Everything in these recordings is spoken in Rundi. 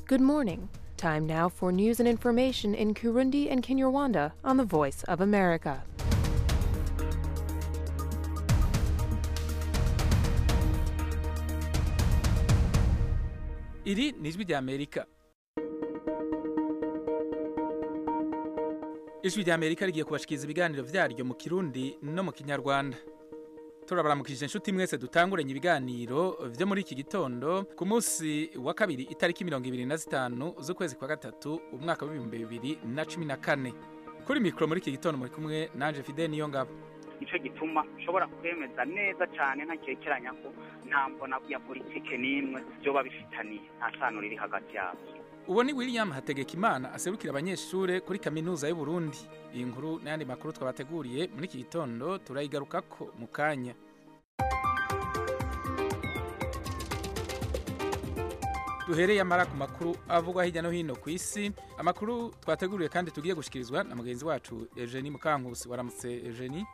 Good morning. Time now for news and information in Kurundi and Kinyarwanda on the Voice of America. iri ni ijwi rya amerika ijwi rya amerika rigiye kubashikiriza ibiganiro vyaryo mu kirundi no mu kinyarwanda turabaramukije inshuti mwese dutanguranye ibiganiro vyo muri iki gitondo ku munsi wa kabiri itariki mirongo ibiri na zitanu z'ukwezi kwa gatatu umwaka w'ibihumbi bibiri na cumi na kane kuri mikoro muri iki gitondo muri kumwe nanje fide niyo ngabo nicyo gituma ushobora kwemeza neza cyane ntakekeranya ko nta mbona ya politike n'imwe byoba bifitaniye nta sano riri hagati yabyo uwo ni william hategekimana aserukira abanyeshure kuri kaminuza y'u Burundi iyi nkuru n'ayandi makuru twabateguriye muri iki gitondo turayigarukako mu kanya duhereye amara ku makuru avugwa hirya no hino ku isi amakuru twateguriye kandi tugiye gushikirizwa na mugenzi wacu Eugenie Mukankusi waramutse Eugenie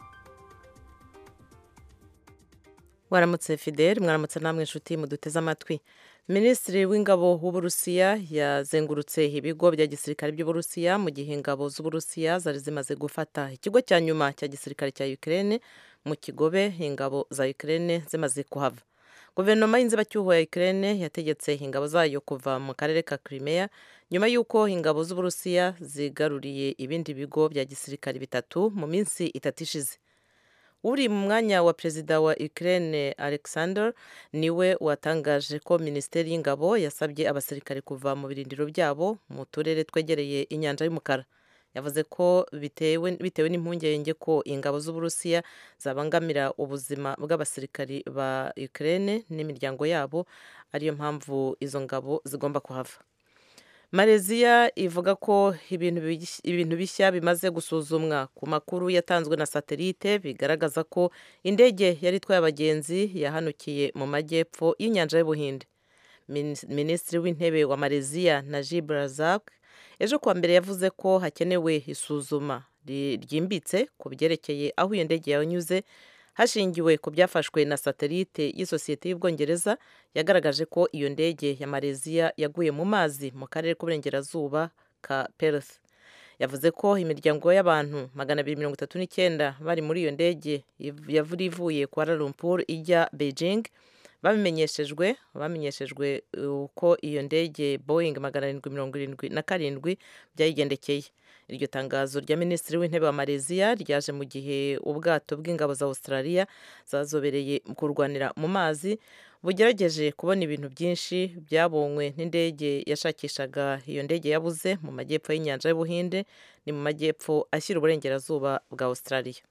waramutse fidel mwaramutse namwe inshuti muduteze amatwi minisitiri w'ingabo w'uburusiya yazengurutse ibigo bya gisirikare by'uburusiya mu gihe ingabo z'uburusiya zari zimaze gufata ikigo cya nyuma cya gisirikare cya ukraine mu kigobe ingabo za ukraine zimaze kuhava guverinoma y'inzibacyuho ya ukraine yategetse ingabo zayo kuva mu karere ka crimea nyuma y'uko ingabo z'uburusiya zigaruriye ibindi bigo bya gisirikare bitatu mu minsi itatu ishize uri mu mwanya wa perezida wa Ukraine Alexander niwe watangaje ko minisiteri y'ingabo yasabye abasirikare kuva mu birindiro byabo mu turere twegereye inyanja y'umukara yavuze ko bitewe bitewe n'impungenge ko ingabo z'uburusiya zabangamira ubuzima bw'abasirikari ba Ukraine n'imiryango yabo ariyo mpamvu izo ngabo zigomba kuhava Malaysia ivuga ko ibintu bishya bimaze gusuzumwa ku makuru yatanzwe na satelite bigaragaza ko indege yari itwaye abagenzi yahanukiye mu majyepfo y'inyanja y'ubuhinde minisitiri w'intebe wa Malaysia Najib Razak ejo kuwa mbere yavuze ko hakenewe isuzuma ryimbitse ku byerekeye aho iyo ndege yanyuze hashingiwe ku byafashwe na satelite y'isosiyete y'ubwongereza yagaragaje ko iyo ndege ya Malaysia yaguye mu mazi mu karere k'uburengerazuba ka Perth yavuze ko imiryango y'abantu magana abiri mirongo itatu n'icyenda bari muri iyo ndege yavura ivuye Kuala Lumpur ijya Beijing babimenyeshejwe bamenyeshejwe uko iyo ndege Boeing magana arindwi mirongo irindwi na karindwi byayigendekeye iryo tangazo rya minisitiri w'intebe wa Malaysia ryaje mu gihe ubwato bw'ingabo za Australia zazobereye kurwanira mu mazi bugerageje kubona ibintu byinshi byabonywe n'indege yashakishaga iyo ndege yabuze mu majyepfo y'inyanja y'ubuhinde ni mu majyepfo ashyira uburengerazuba bwa Australia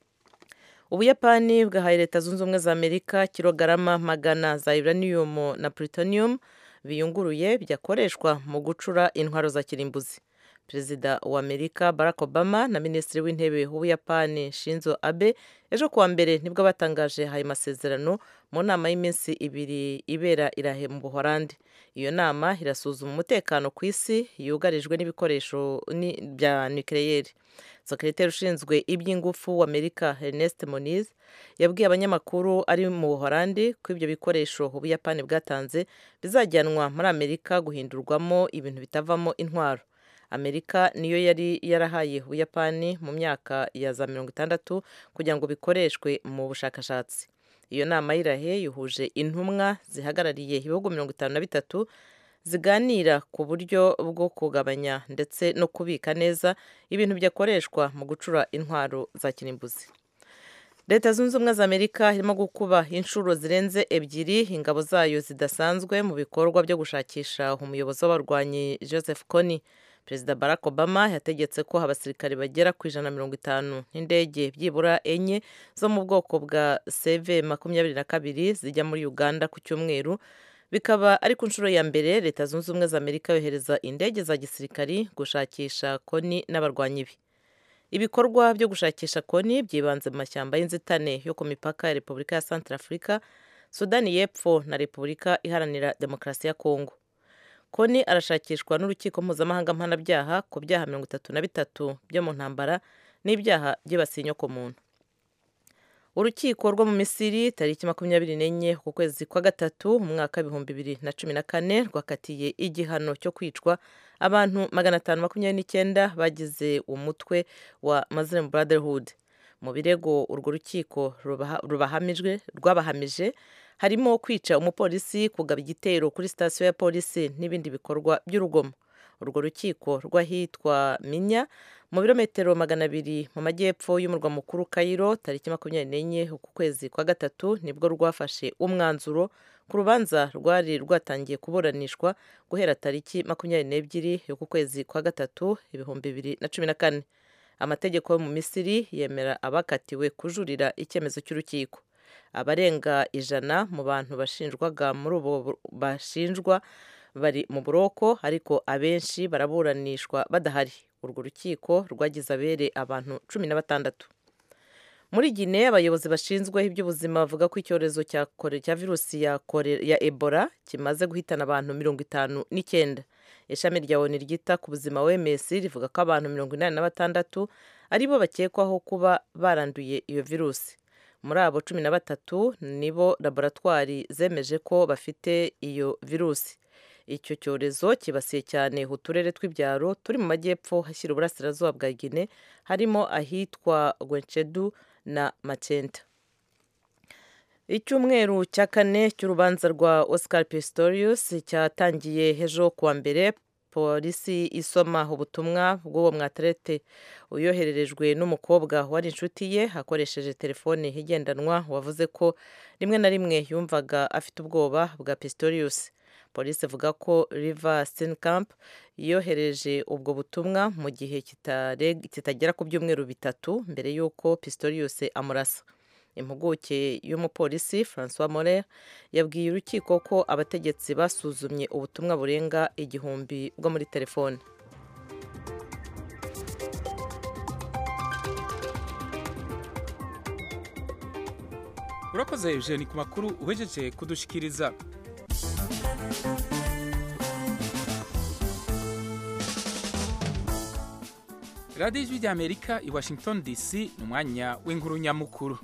ubuyapani bwahaye leta zunze ubumwe za amerika kilogarama magana za uranium na plutonium biyunguruye byakoreshwa mu gucura intwaro za kirimbuzi perezida wa amerika barack obama na minisitiri w'intebe w'ubuyapani shinzo abe ejo kuwa mbere nibwo batangaje ayo masezerano mu nama y'iminsi ibiri ibera irahe mu buhorandi iyo nama irasuzuma umutekano ku isi yugarijwe n'ibikoresho bya nucleaire sekreteri ushinzwe iby'ingufu w'amerika ernest moniz yabwiye abanyamakuru ari mu buhorandi ko ibyo bikoresho ubuyapani bwatanze bizajyanwa muri amerika guhindurwamo ibintu bitavamo intwaro amerika niyo yari yarahaye ubuyapani mu myaka ya za mirongo itandatu kugira ngo bikoreshwe mu bushakashatsi iyo nama y'irahe yuhuje intumwa zihagarariye ibihugu mirongo itanu na bitatu ziganira ku buryo bwo kugabanya ndetse no kubika neza ibintu byakoreshwa mu gucura intwaro za kirimbuzi leta zunze ubumwe za amerika irimo gukuba inshuro zirenze ebyiri ingabo zayo zidasanzwe mu bikorwa byo gushakisha umuyobozi w'abarwanyi joseph kony perezida barack obama yategetse ko abasirikare bagera ku ijana na mirongo itanu n'indege byibura enye zo mu bwoko bwa cv makumyabiri na kabiri zijya muri uganda ku cyumweru bikaba ari ku nshuro ya mbere leta zunze ubumwe za amerika yohereza indege za gisirikari gushakisha koni n'abarwanyi be ibikorwa byo gushakisha koni byibanze mu mashyamba y'inzitane yo ku mipaka ya repubulika ya centrafrica sudani y'epfo na repubulika iharanira demokarasi ya kongo koni arashakishwa n'urukiko mpuzamahanga mpanabyaha ku byaha mirongo itatu na bitatu byo mu ntambara n'ibyaha byibasiye inyokomuntu urukiko rwo mu misiri tariki makumyabiri n'enye ku kwezi kwa gatatu mu mwaka w'ibihumbi bibiri na cumi na kane rwakatiye igihano cyo kwicwa abantu magana atanu makumyabiri n'icyenda bagize umutwe wa muslim brotherhood mu birego urwo rukiko rubahamijwe rwabahamije harimo kwica umupolisi kugaba igitero kuri sitasiyo ya polisi n'ibindi bikorwa by'urugomo urwo rukiko rw'ahitwa minya mu birometero magana abiri mu majyepfo y'umurwa mukuru kayiro tariki makumyabiri n'enye ku kwezi kwa gatatu nibwo rwafashe umwanzuro ku rubanza rwari rwatangiye kuburanishwa guhera tariki makumyabiri n'ebyiri y'uku kwezi kwa gatatu ibihumbi bibiri na cumi na kane amategeko yo mu misiri yemera abakatiwe kujurira icyemezo cy'urukiko abarenga ijana mu bantu bashinjwaga muri ubu bashinjwa bari mu buroko ariko abenshi baraburanishwa badahari urwo rukiko rwagize abere abantu cumi na batandatu muri gine abayobozi bashinzwe iby'ubuzima bavuga ko icyorezo cya cya virusi ya, ya ebola kimaze guhitana abantu mirongo itanu n'icyenda ishami rya oni ryita ku buzima wms rivuga ko abantu mirongo inani na batandatu aribo bakekwaho kuba baranduye iyo virusi muri abo cumi na batatu nibo laboratwari zemeje ko bafite iyo virusi icyo cyorezo kibasiye cyane uturere tw'ibyaro turi mu majyepfo hashyira uburasirazuba bwa gine harimo ahitwa gwencedu na macenta icyumweru cya kane cy'urubanza rwa oscar pistorius cyatangiye ejo kuwa mbere polisi isoma ubutumwa bw'uwo mwaterete uyohererejwe n'umukobwa wari inshuti ye akoresheje telefone igendanwa wavuze ko rimwe na rimwe yumvaga afite ubwoba bwa pistorius polisi ivuga ko riva steenkamp yohereje ubwo butumwa mu gihe kitagera ku byumweru bitatu mbere y'uko pistorius amurasa impuguke y'umupolisi francois morer yabwiye urukiko ko abategetsi basuzumye ubutumwa burenga igihumbi bwo muri telefone urakoze eugene ku makuru uhejeje kudushikiriza radiyo ijwi ry'amerika i washington dc ni umwanya w'inkuru nyamukuru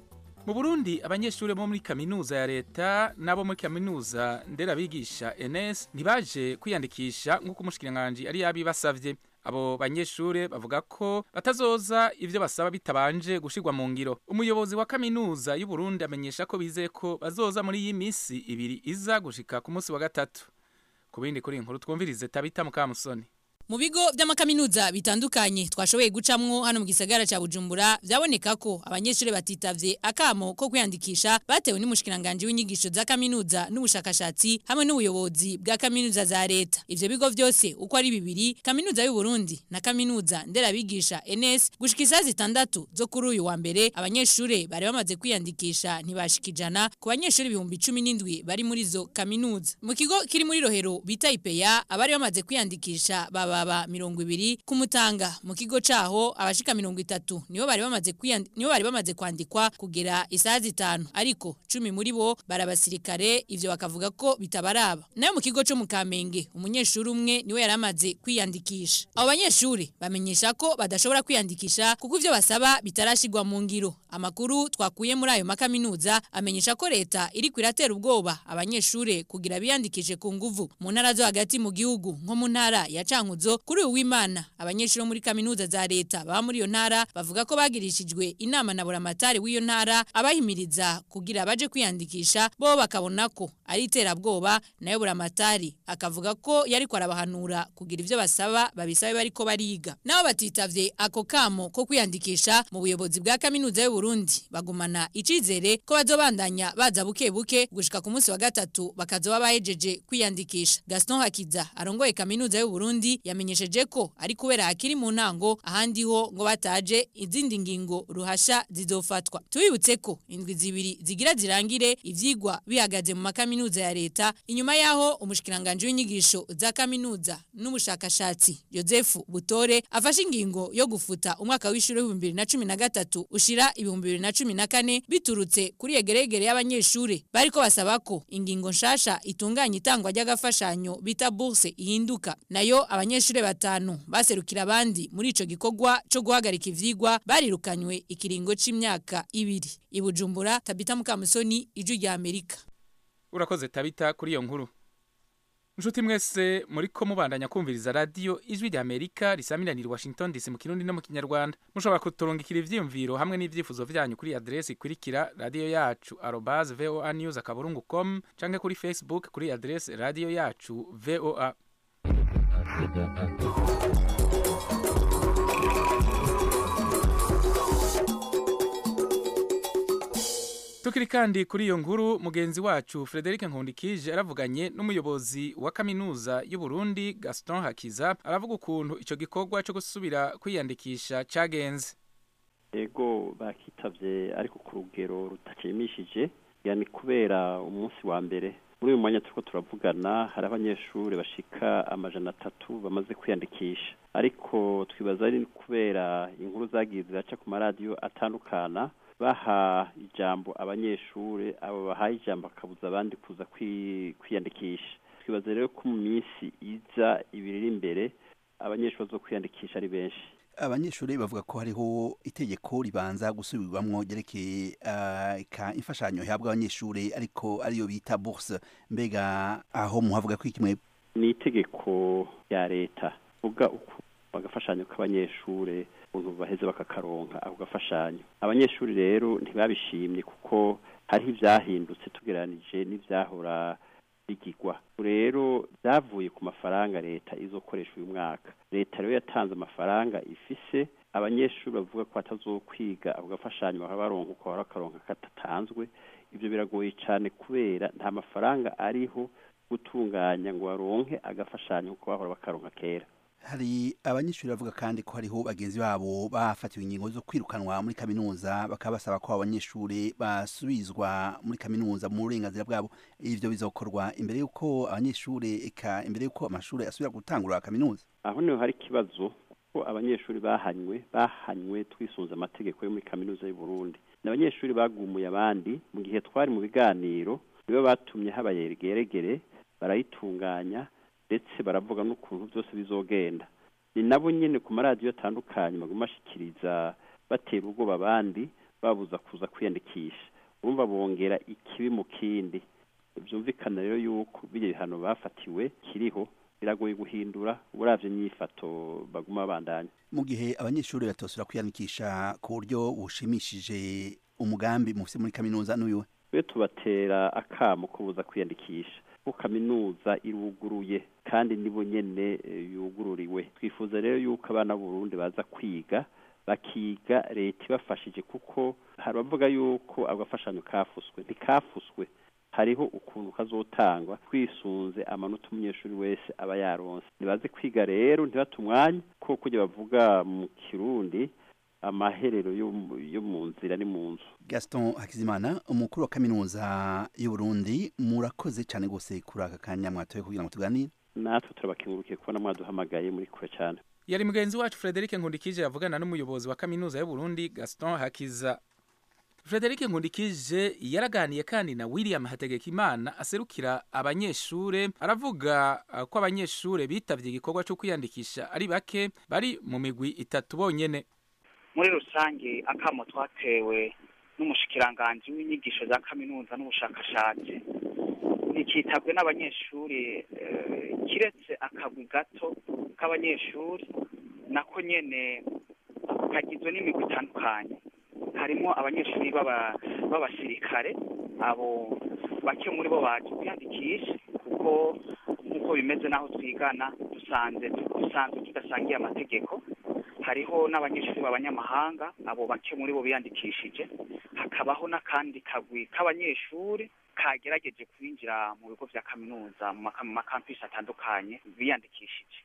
mu burundi abanyeshuri bo muri kaminuza ya leta n'abo muri kaminuza nderabigisha ns ntibaje kwiyandikisha nk'uko umushikiranganji ari yabibasavye abo banyeshuri bavuga ko batazoza ivyo basaba bitabanje gushirwa mu ngiro umuyobozi wa kaminuza y'u Burundi amenyesha ko bizeye ko bazoza muri iyi misi ibiri iza gushika ku munsi wa gatatu ku bindi kuri inkuru twumvirize tabita mukamusoni mu bigo by'amakaminuza bitandukanye twashoboye gucamwo hano mu gisagara cya Bujumbura byaboneka ko abanyeshuri batitavye akamo ko kwiyandikisha batewe n'umushikiranganje w'inyigisho za kaminuza n'ubushakashatsi hamwe n'ubuyobozi bwa kaminuza za leta ivyo bigo byose uko ari bibiri kaminuza y'u Burundi na kaminuza nderabigisha NS gushika isaha zitandatu zo kuri uyu wa mbere abanyeshuri bari bamaze kwiyandikisha ntibashikijana ku banyeshuri ibihumbi cumi n'indwi bari muri zo kaminuza mu kigo kiri muri rohero bita ipeya abari bamaze kwiyandikisha baba baba mirongo ibiri kumutanga mu kigo caho abashika mirongo itatu nibo bari bamaze nibo bari bamaze kwandikwa kugera isaha zitanu ariko cumi muri bo barabasirikare ivyo bakavuga ko bitabaraba nayo mu kigo co mu Kamenge umunyeshuri umwe niwe yari amaze kwiyandikisha abo banyeshuri bamenyesha ko badashobora kwiyandikisha kuko ivyo basaba bitarashigwa mu ngiro amakuru twakuye muri ayo makaminuza amenyesha ko leta iri kwiratera ubwoba abanyeshuri kugira biyandikishe ku nguvu mu ntara zo hagati mu gihugu nko mu ntara ya Cankuzo kuri uyu w'Imana abanyeshuri muri kaminuza za leta baba muri iyo ntara bavuga ko bagirishijwe inama na buramatari w'iyo ntara abahimiriza kugira baje kwiyandikisha bo bakabona ko ari iterabwoba nayo buramatari akavuga ko yari kwarabahanura kugira ivyo basaba babisabe bariko bariga nabo batitavye ako kamo ko kwiyandikisha mu buyobozi bwa kaminuza y'u Burundi bagumana icizere ko bazobandanya baza buke buke gushika ku munsi wa gatatu bakazoba bahejeje kwiyandikisha Gaston Hakiza arongoye kaminuza y'u Burundi yamenyesheje ko ari kubera hakiri mu ntango ahandi ho ngo bataje izindi ngingo ruhasha zizofatwa tubibutse ko indwi zibiri zigira zirangire ivyigwa bihagaze mu makaminuza ya leta inyuma yaho umushikiranganje w'inyigisho za kaminuza n'ubushakashatsi Joseph Butore afashe ingingo yo gufuta umwaka w'ishuri w'ibihumbi bibiri na cumi na gatatu ushira ibihumbi bibiri na cumi na kane biturutse kuri yegeregere y'abanyeshuri bariko basaba ko ingingo nshasha itunganya itangwa ry'agafashanyo bita bourse ihinduka nayo abanyeshuri abanyeshuri batanu baserukira abandi muri ico gikorwa co guhagarika ivyigwa barirukanywe ikiringo c'imyaka ibiri ibujumbura tabita mukamusoni ijwi rya amerika urakoze tabita kuri iyo nkuru Nshuti mwese muriko mubandanya kumviriza radio ijwi rya Amerika risamiranira i Washington DC mu kirundi no mu kinyarwanda mushobora kuturungikira ivyiyumviro hamwe n'ivyifuzo vyanyu kuri adresi ikurikira radio yacu arobase voa news akaburungu com canke kuri facebook kuri adresi radio yacu voa Tukiri kandi kuri iyo nkuru mugenzi wacu Frederic Nkundikije aravuganye n'umuyobozi wa kaminuza y'u Burundi Gaston Hakiza aravuga ukuntu ico gikorwa cyo gusubira kwiyandikisha cagenze ego bakitavye ariko ku rugero rutashimishije yani kubera umunsi wa mbere muri uyu mwanya turiko turavugana hari abanyeshuri bashika amajana atatu bamaze kwiyandikisha ariko twibaza ari kubera inkuru zagiye ziraca ku maradiyo atandukana baha ijambo abanyeshuri abo bahaye ijambo bakabuza abandi kuza kwiyandikisha twibaza rero ko mu minsi iza ibiri iri imbere abanyeshuri bazo kwiyandikisha ari benshi abanyeshuri bavuga ko hariho itegeko ribanza gusubirwamwo ryerekeye ka imfashanyo ihabwa abanyeshuri ariko ariyo bita bourse mbega aho muhavuga ko ikimwe ni itegeko rya leta vuga uko bagafashanyo k'abanyeshuri ukuntu baheze bakakaronka ako gafashanyo abanyeshuri rero ntibabishimye kuko hariho ivyahindutse tugereranije n'ivyahora bigirwa rero byavuye ku mafaranga leta izokoresha uyu mwaka leta rero yatanze amafaranga ifise abanyeshuri bavuga ko batazokwiga ako gafashanyo bakaba baronka uko bahora bakaronka katatanzwe ivyo biragoye cane kubera nta mafaranga ariho gutunganya ngo baronke agafashanyo kuko bahora bakaronka kera hari abanyeshuri bavuga kandi ko hariho bagenzi babo bafatiwe ingingo zo kwirukanwa muri kaminuza bakaba basaba ko abanyeshuri basubizwa muri kaminuza mu burenganzira bwabo ivyo bizokorwa imbere y'uko abanyeshuri eka imbere y'uko amashuri asubira gutangura kaminuza aho niho hari ikibazo ko abanyeshuri bahanywe bahanywe twisunze amategeko yo muri kaminuza y'u Burundi ni abanyeshuri bagumuye abandi mu gihe twari mu biganiro nibo batumye haba yegeregere barayitunganya ndetse baravuga n'ukuntu byose bizogenda ni nabo nyine ku maradiyo atandukanye baguma bashikiriza batera ubwoba abandi babuza kuza kwiyandikisha urumva bongera ikibi mu kindi byumvikana rero yuko bijya bihano bafatiwe kiriho biragoye guhindura uravye nyifato baguma babandanya mu gihe abanyeshuri batosura kwiyandikisha ku buryo bushimishije umugambi mufise muri kaminuza n'uyu we tubatera akamo ko buza kwiyandikisha ko kaminuza iruguruye kandi nibo nyene yugururiwe twifuza rero yuko abana b'uburundi baza kwiga bakiga leta ibafashije kuko hari abavuga yuko agafashanyo kafuswe ntikafuswe hariho ukuntu kazotangwa twisunze amanota umunyeshuri wese aba yaronse nibaze kwiga rero ntibate umwanya ko kujya bavuga mu kirundi amaherero yo mu nzira ni mu nzu gaston hakizimana umukuru wa kaminuza y'u Burundi murakoze cyane rwose kuri aka kanya mwatoye kugira ngo tuganire natwe turabakengurukiye kubona mwaduhamagaye muri kure cyane yari mugenzi wacu Frederic Nkundikije yavugana n'umuyobozi wa kaminuza y'u Burundi Gaston Hakiza Frederic Nkundikije yaraganiye kandi na William Hategekimana aserukira abanyeshure aravuga ko abanyeshure bitavye igikorwa cyo kwiyandikisha ari bake bari mu migwi itatu bonyene muri rusange akamo twatewe n'umushikiranganji w'inyigisho za kaminuza n'ubushakashatsi ntikitabwe n'abanyeshuri kiretse akagwi gato k'abanyeshuri nako nyene kagizwe n'imigwi itandukanye harimo abanyeshuri b'abasirikare abo bake muri bo baje kwiyandikisha kuko nk'uko bimeze n'aho twigana dusanze dusanzwe tudasangiye amategeko hariho n'abanyeshuri b'abanyamahanga abo bake muri bo biyandikishije hakabaho n'akandi kagwi k'abanyeshuri kagerageje kwinjira mu bigo vya kaminuza mu makampisi atandukanye biyandikishije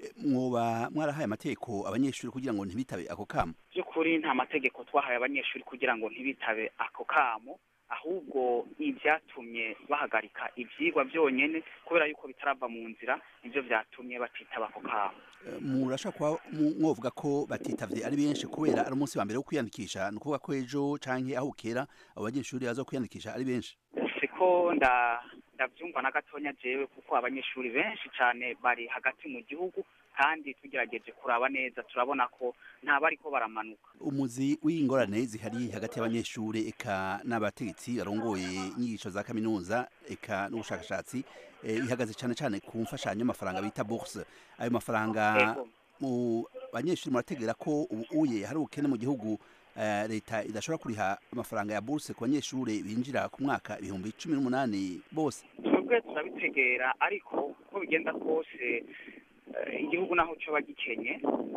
mwoba mwarahaye amategeko abanyeshuri kugira ngo ntibitabe ako kamo by'ukuri nta mategeko twahaye abanyeshuri kugira ngo ntibitabe ako kamo ahubwo ibyatumye bahagarika ibyigwa byonyine kubera yuko bitarava mu nzira nibyo byatumye batitaba ako kamo murashaka kuba mwovuga ko batitavye ari benshi kubera ari umunsi wa mbere wo kwiyandikisha ni ukuvuga ko ejo canke aho ukera abo banyeshuri baza kwiyandikisha ari benshi siko ndabyumva na gatonya jewe kuko abanyeshuri benshi cyane bari hagati mu gihugu kandi tugerageje kuraba neza turabona ko ntaba ariko baramanuka umuzi w'ingorane zihari hagati y'abanyeshuri eka n'abategetsi barongoye inyigisho za kaminuza eka n'ubushakashatsi eh, ihagaze cyane cyane ku mfashanyo y'amafaranga bita bourse ayo mafaranga Ego. mu banyeshuri murategera ko ubu uye hari ubukene mu gihugu eh, leta idashobora kuriha amafaranga ya bourse ku banyeshuri binjira ku mwaka ibihumbi cumi n'umunani bose twebwe turabitegera ariko uko bigenda kose eh, igihugu naho coba gikenye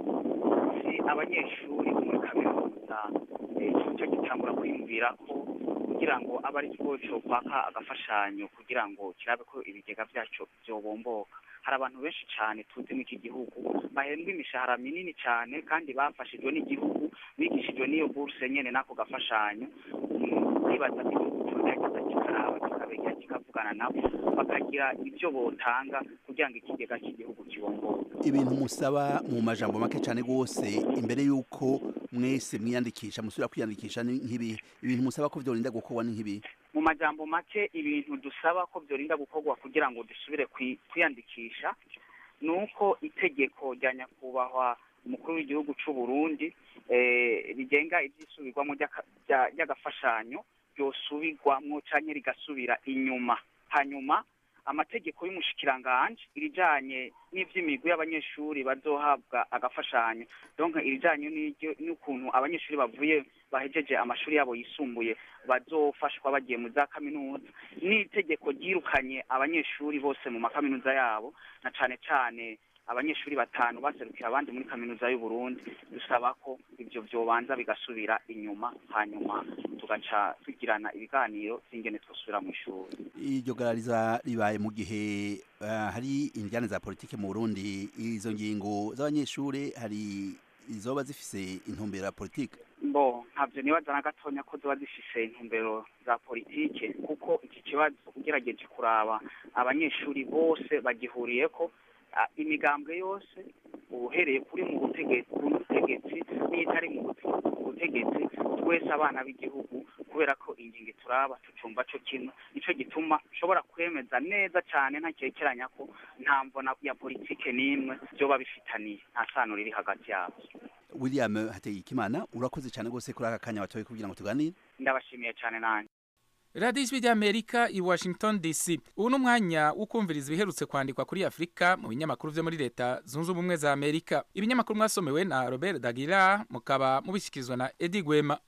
si abanyeshuri bo muri kaminuza eh, cyo gitangura kwiyumvira ko kugira ngo abe ari cyo cokwaka agafashanyo kugira ngo kirabe ko ibigega vyaco vyobomboka hari abantu benshi cyane tuzi mu iki gihugu bahembwa imishahara minini cyane kandi bafashijwe n'igihugu bigishijwe n'iyo buruse nyene n'ako gafashanyo Mm, nibaza ko igihugu cogerageza kikaraba kikabegera kikavugana nabo bakagira ibyo botanga kugira ngo ikigega cy'igihugu kibomboke ibintu musaba mu majambo make cyane rwose imbere y'uko mwese mwiyandikisha musubira kwiyandikisha ni nk'ibi ibintu musaba ko vyorinda gukorwa ni nk'ibi mu majambo make ibintu dusaba ko byorinda gukorwa kugira ngo dusubire kwi- kwiyandikisha ni uko itegeko rya nyakubahwa umukuru w'igihugu cy'u Burundi eh, rigenga ibyisubirwamo ry'aka- rya- ry'agafashanyo ryosubirwamwo canke rigasubira inyuma hanyuma amategeko y'umushikiranganje irijanye n'ivy'imigwi y'abanyeshuri bazohabwa agafashanyo donc irijanye n'iryo- n'ukuntu abanyeshuri bavuye bahejeje amashuri yabo yisumbuye bazofashwa bagiye mu za kaminuza n'itegeko ryirukanye abanyeshuri bose mu makaminuza yabo na cane cane abanyeshuri batanu baserukira abandi muri kaminuza y'u Burundi dusaba ko ivyo vyobanza bigasubira inyuma hanyuma tugaca tugirana ibiganiro vy'ingene twosubira mu ishuri iryo garariza ribaye mu gihe eh, hari injyane za politike mu Burundi izo ngingo z'abanyeshuri hari izoba zifise intumbero ya politike bo ntabyo nibaza na gatonya ko ziba zifise intumbero za politike kuko iki kibazo ugerageje kuraba abanyeshuri bose bagihuriyeko ah, imigambwe yose uhereye kuri mu butegetsi ku butegetsi n'itari mu bute- butegetsi twese abana b'igihugu kubera ko ingingo turaba tucumva co kimwe nico gituma ushobora kwemeza neza cane ntakekeranya ko nta mvona ya politike n'imwe vyoba bifitaniye nta sano riri hagati yavyo William Hategekimana urakoze cyane rwose kuri aka kanya watoye kugira ngo tuganire ndabashimiye cane nanjye radiyo ijwi ry'amerika i washington dc ubu ni umwanya wo kumviriza ibiherutse kwandikwa kuri afurika mu binyamakuru byo muri leta zunze ubumwe za amerika ibinyamakuru mwasomewe na robert dagira mukaba mubishyikirizwa na edi gwema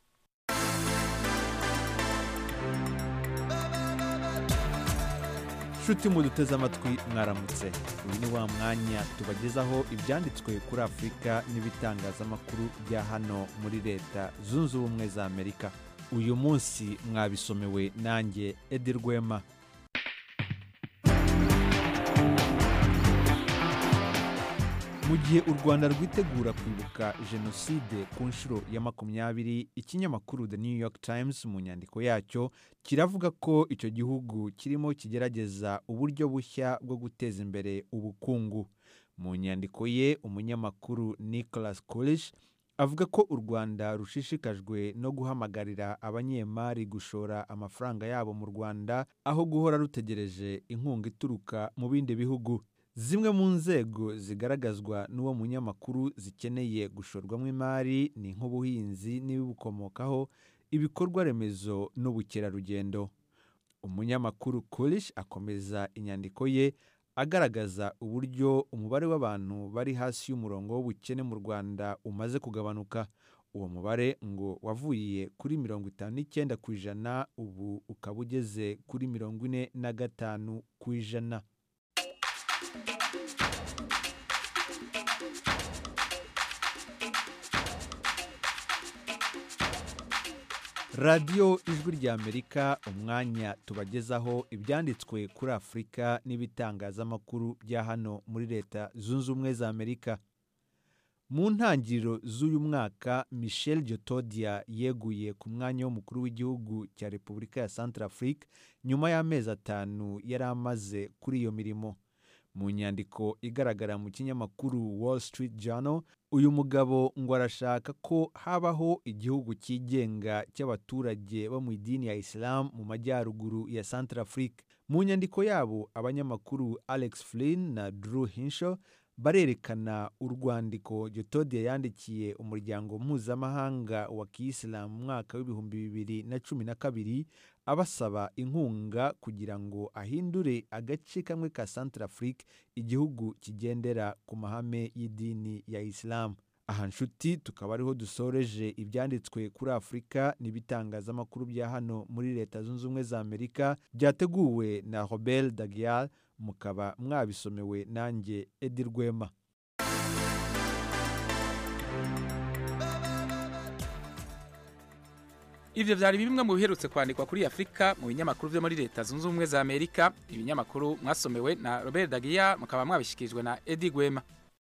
nshuti muduteze amatwi mwaramutse uyu ni wa mwanya tubagezaho ibyanditswe kuri afurika n'ibitangazamakuru bya hano muri leta zunze ubumwe za amerika uyu munsi mwabisomewe nanjye edi rwema mu gihe u rwanda rwitegura kwibuka jenoside ku nshuro ya makumyabiri ikinyamakuru the new york times mu nyandiko yacyo kiravuga ko icyo gihugu kirimo kigerageza uburyo bushya bwo guteza imbere ubukungu mu nyandiko ye umunyamakuru nicholas Coolish avuga ko u rwanda rushishikajwe no guhamagarira abanyemari gushora amafaranga yabo mu rwanda aho guhora rutegereje inkunga ituruka mu bindi bihugu zimwe mu nzego zigaragazwa n'uwo munyamakuru zikeneye gushorwamo imari ni nk'ubuhinzi n'ibibukomokaho ibikorwa remezo n'ubukerarugendo umunyamakuru Coolish akomeza inyandiko ye agaragaza uburyo umubare w'abantu bari hasi y'umurongo w'ubukene mu rwanda umaze kugabanuka uwo mubare ngo wavuye kuri mirongo itanu n'icyenda ku ijana ubu ukaba ugeze kuri mirongo ine na gatanu ku ijana radiyo ijwi ry'amerika umwanya tubagezaho ibyanditswe kuri afurika n'ibitangazamakuru bya hano muri leta zunze ubumwe za amerika mu ntangiriro z'uyu mwaka michel jotodia yeguye ku mwanya w'umukuru w'igihugu cya repubulika ya centrafrique nyuma y'amezi atanu yari amaze kuri iyo mirimo mu nyandiko igaragara mu kinyamakuru wall street journal uyu mugabo ngo arashaka ko habaho igihugu cyigenga cy'abaturage bo mu idini ya isilamu mu majyaruguru ya centrafrique mu nyandiko yabo abanyamakuru alex flynn na drew hinshaw barerekana urwandiko getodiya yandikiye umuryango mpuzamahanga wa kiyisilamu mu mwaka w'ibihumbi bibiri na cumi na kabiri abasaba inkunga kugira ngo ahindure agace kamwe ka centrafrique igihugu kigendera ku mahame y'idini ya isilamu aha nshuti tukaba ariho dusoreje ibyanditswe kuri afurika n'ibitangazamakuru bya hano muri leta zunze ubumwe za amerika byateguwe na robert dagial mukaba mwabisomewe nanjye edi rwema Ivyo vyari bimwe mu biherutse kwandikwa kuri Afrika mu binyamakuru vyo muri leta zunze ubumwe za Amerika ibinyamakuru mwasomewe na Robert Dagia mukaba mwabishikirijwe na Eddie Gwema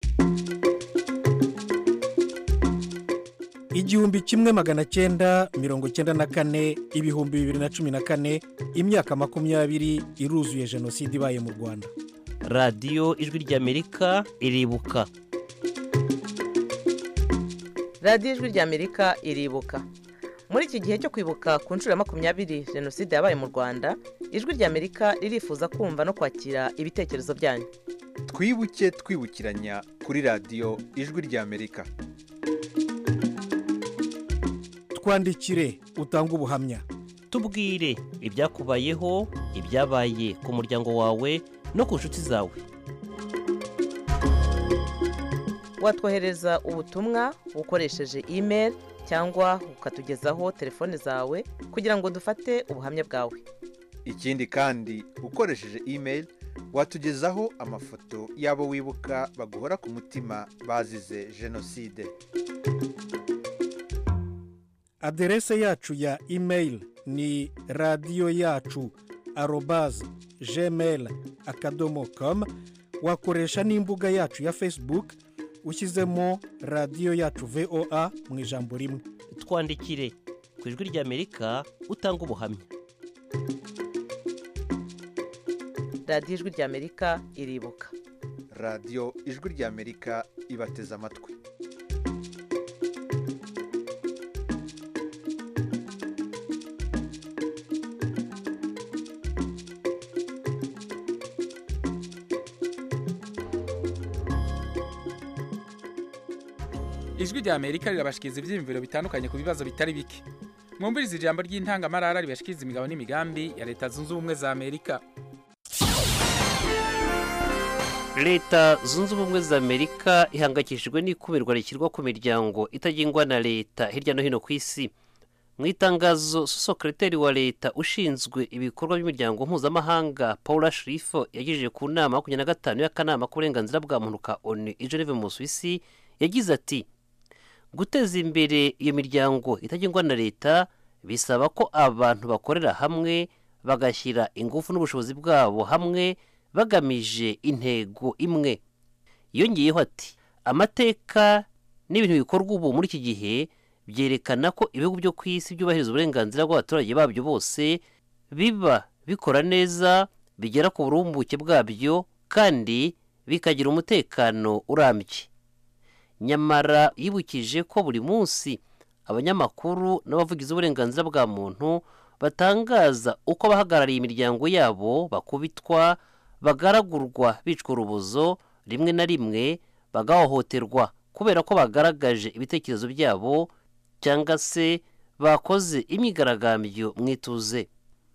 igihumbi kimwe magana cyenda mirongo cyenda na kane ibihumbi bibiri na cumi na kane imyaka makumyabiri iruzuye jenoside ibaye mu rwanda radiyo ijwi ry'amerika iribuka radiyo ijwi ry'amerika iribuka muri iki gihe cyo kwibuka ku nshuro ya makumyabiri jenoside yabaye mu rwanda ijwi ry'amerika ririfuza kumva no kwakira ibitekerezo byanyu twibuke twibukiranya kuri radiyo ijwi ry'amerika twandikire utange ubuhamya tubwire ibyakubayeho ibyabaye ku muryango wawe no ku nshuti zawe watwohereza ubutumwa ukoresheje email cyangwa ukatugezaho telefone zawe kugira ngo dufate ubuhamya bwawe ikindi kandi ukoresheje email watugezaho amafoto y'abo wibuka baguhora ku mutima bazize jenoside aderese yacu ya email ni radiyo yacu arobaze gmail akadomo komu wakoresha n'imbuga yacu ya facebook ushyizemo radiyo yacu voa mu ijambo rimwe twandikire ku ijwi ry'amerika utanga ubuhamya radiyo ijwi ry'amerika iribuka radiyo ijwi ry'amerika ibateze amatwi ijwi rya Amerika rirabashikiriza ivyiyumviro bitandukanye ku bibazo bitari bike mwumviriza ijambo ry'intangamarara ribashikiriza imigabo n'imigambi ya leta zunze ubumwe za Amerika leta zunze ubumwe za amerika ihangayikishijwe n'ikumirwa rishyirwa ku miryango itagengwa na leta hirya no hino ku isi mu itangazo sosekereteri wa leta ushinzwe ibikorwa by'imiryango mpuzamahanga paula shirifo yagejeje ku nama makumyabiri na gatanu y'akanama k'uburenganzira bwa muntu ka onu i geneve mu suwisi yagize ati guteza imbere iyo miryango itagengwa na leta bisaba ko abantu bakorera hamwe bagashyira ingufu n'ubushobozi bwabo hamwe bagamije intego imwe yongeyeho ati amateka n'ibintu bikorwa ubu muri iki gihe byerekana ko ibihugu byo ku isi byubahiriza uburenganzira bw'abaturage babyo bose biba bikora neza bigera ku burumbuke bwabyo kandi bikagira umutekano urambye nyamara yibukije ko buri munsi abanyamakuru n'abavugizi b'uburenganzira bwa muntu batangaza uko abahagarariye imiryango yabo bakubitwa bagaragurwa bicwa urubozo rimwe na rimwe bagahohoterwa kubera ko bagaragaje ibitekerezo byabo cyangwa se bakoze imyigaragambyo mu ituze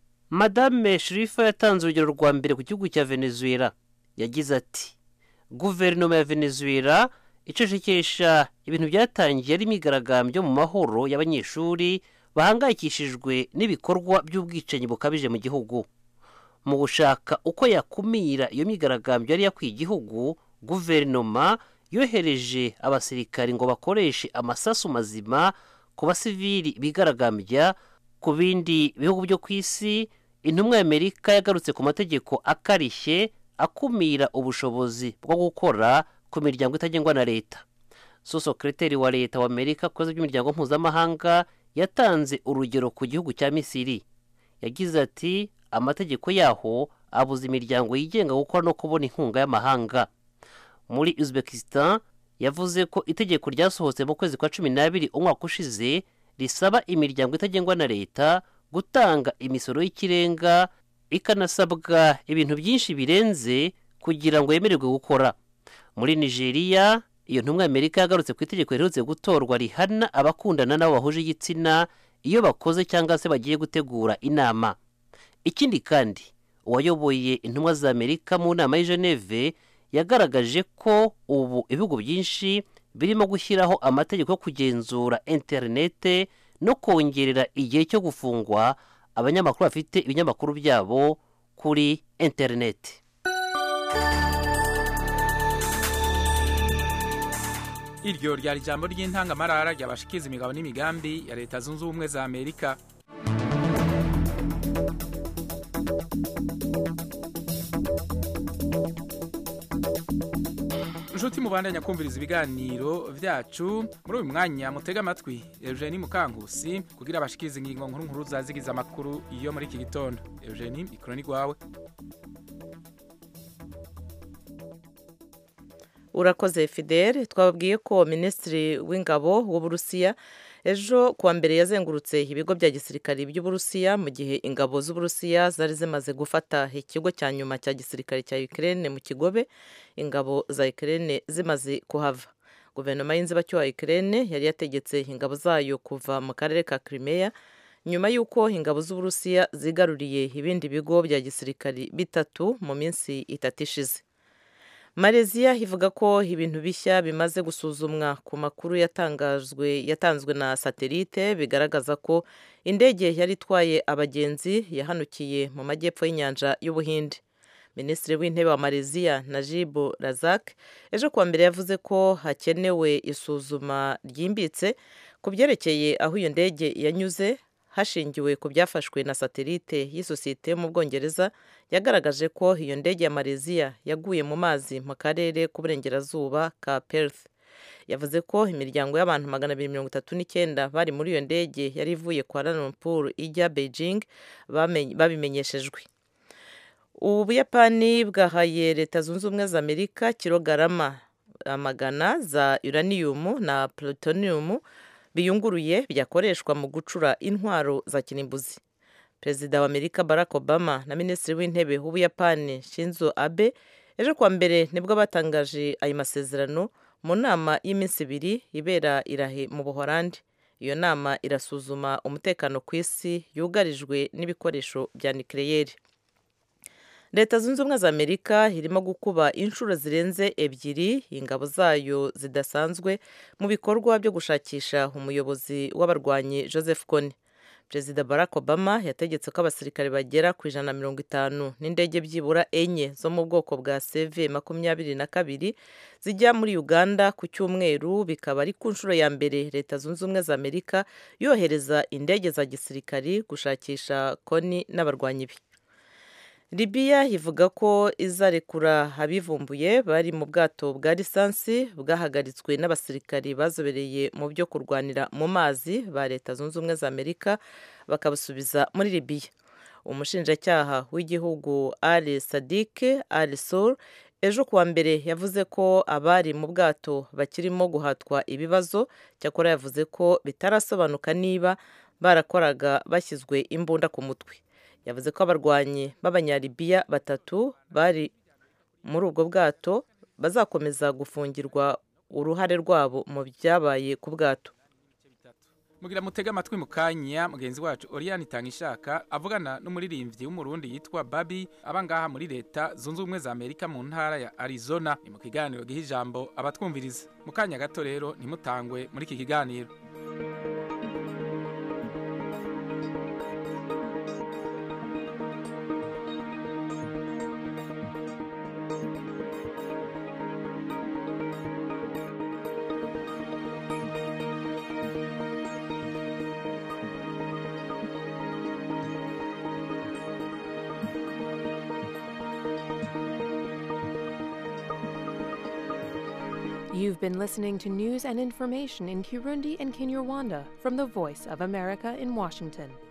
madame shirifa yatanze urugero rwa mbere ku gihugu cya venezuela yagize ati guverinoma ya venezuela icecekesha ibintu byatangiye ari imyigaragambyo mu mahoro y'abanyeshuri bahangayikishijwe n'ibikorwa by'ubwicanyi bukabije mu gihugu mu gushaka uko yakumira iyo myigaragambyo yari yakwiye igihugu guverinoma yohereje abasirikari ngo bakoreshe amasasu mazima ku basivili bigaragambya ku bindi bihugu byo ku isi intumwa y'amerika yagarutse ku mategeko akarishye akumira ubushobozi bwo gukora ku miryango itagengwa na leta sosokereteri wa leta wa amerika ku bibazo by'imiryango mpuzamahanga yatanze urugero ku gihugu cya misiri yagize ati amategeko yaho abuza imiryango yigenga gukora no kubona inkunga y'amahanga muri uzbekistan yavuze ko itegeko ryasohotse mu kwezi kwa cumi n'abiri umwaka ushize risaba imiryango itagengwa na leta gutanga imisoro y'ikirenga ikanasabwa ibintu byinshi birenze kugira ngo yemererwe gukora muri nigeria iyo ntumwa y'amerika yagarutse ku itegeko riherutse gutorwa rihana abakundana n'abo bahuje igitsina iyo bakoze cyangwa se bagiye gutegura inama ikindi kandi uwayoboye intumwa za amerika mu nama y'i geneve yagaragaje ko ubu ibihugu byinshi birimo gushyiraho amategeko yo kugenzura interinete no kongerera igihe cyo gufungwa abanyamakuru bafite ibinyamakuru byabo kuri interineti iryo ryari ijambo ry'intangamarara ryabashikiza imigabo n'imigambi ya leta zunze ubumwe za amerika inshuti mubandanya kumviriza ibiganiro byacu muri uyu mwanya mutega amatwi eugenie mukankusi kugira abashikirize ingingo nkuru nkuru zazigiza amakuru iyo muri iki gitondo eugenie mikoro ni rwawe urakoze fidele twababwiye ko minisitiri w'ingabo w'uburusiya ejo kuwa mbere yazengurutse ibigo bya gisirikare by'uburusiya mu gihe ingabo z'uburusiya zari zimaze gufata ikigo cya nyuma cya gisirikare cya Ukraine mu kigobe ingabo za Ukraine zimaze kuhava guverinoma y'inzibacyuho ya Ukraine yari yategetse ingabo zayo kuva mu karere ka Crimea nyuma y'uko ingabo z'uburusiya zigaruriye ibindi bigo bya gisirikare bitatu mu minsi itatu ishize Malaysia ivuga ko ibintu bishya bimaze gusuzumwa ku makuru yatangajwe yatanzwe na satelite bigaragaza ko indege yari itwaye abagenzi yahanukiye mu majyepfo y'inyanja y'ubuhinde minisitiri w'intebe wa Malaysia Najib Razak ejo kuwa mbere yavuze ko hakenewe isuzuma ryimbitse ku byerekeye aho iyo ndege yanyuze hashingiwe ku byafashwe na satelite y'isosiyete yo mu bwongereza yagaragaje ko iyo ndege ya Malaysia yaguye mu mazi mu karere k'uburengerazuba ka Perth yavuze ko imiryango y'abantu magana abiri mirongo itatu n'icyenda bari muri iyo ndege yari ivuye kwa Lumpur ijya Beijing babimenyeshejwe ubu buyapani bwahaye leta zunze ubumwe za amerika kilogarama amagana za uraniyumu na plutonium biyunguruye byakoreshwa mu gucura intwaro za kirimbuzi perezida wa amerika barack obama na minisitiri w'intebe w'ubuyapani shinzo abe ejo kuwa mbere nibwo batangaje ayo masezerano mu nama y'iminsi ibiri ibera irahe mu buhorandi iyo nama irasuzuma umutekano ku isi yugarijwe n'ibikoresho bya nikireyeri leta zunze ubumwe za amerika irimo gukuba inshuro zirenze ebyiri ingabo zayo zidasanzwe mu bikorwa byo gushakisha umuyobozi w'abarwanyi joseph kony perezida barack obama yategetse ko abasirikare bagera ku ijana na mirongo itanu n'indege byibura enye zo mu bwoko bwa cv makumyabiri na kabiri zijya muri uganda ku cyumweru bikaba ari ku nshuro ya mbere leta zunze ubumwe za amerika yohereza indege za gisirikari gushakisha koni n'abarwanyi be Libya ivuga ko izarekura abivumbuye bari mu bwato bwa lisansi bwahagaritswe n'abasirikari bazobereye mu byo kurwanira mu mazi ba leta zunze ubumwe za amerika bakabasubiza muri Libya umushinjacyaha w'igihugu Ali Sadik Al Sur ejo kuwa mbere yavuze ko abari mu bwato bakirimo guhatwa ibibazo cyakora yavuze ko bitarasobanuka niba barakoraga bashyizwe imbunda ku mutwe yavuze ko abarwanyi b'abanyalibiya batatu bari muri ubwo bwato bazakomeza gufungirwa uruhare rwabo mu byabaye ku bwato mugira mutege amatwi mu kanya mugenzi wacu Oriane Itangishaka avugana n'umuririmbyi w'umurundi yitwa Babi aba ngaha muri leta zunze ubumwe za Amerika mu ntara ya Arizona ni mu kiganiro giha ijambo abatwumviriza mu kanya gato rero ntimutangwe muri iki kiganiro You've been listening to news and information in Kirundi and Kinyarwanda from the Voice of America in Washington.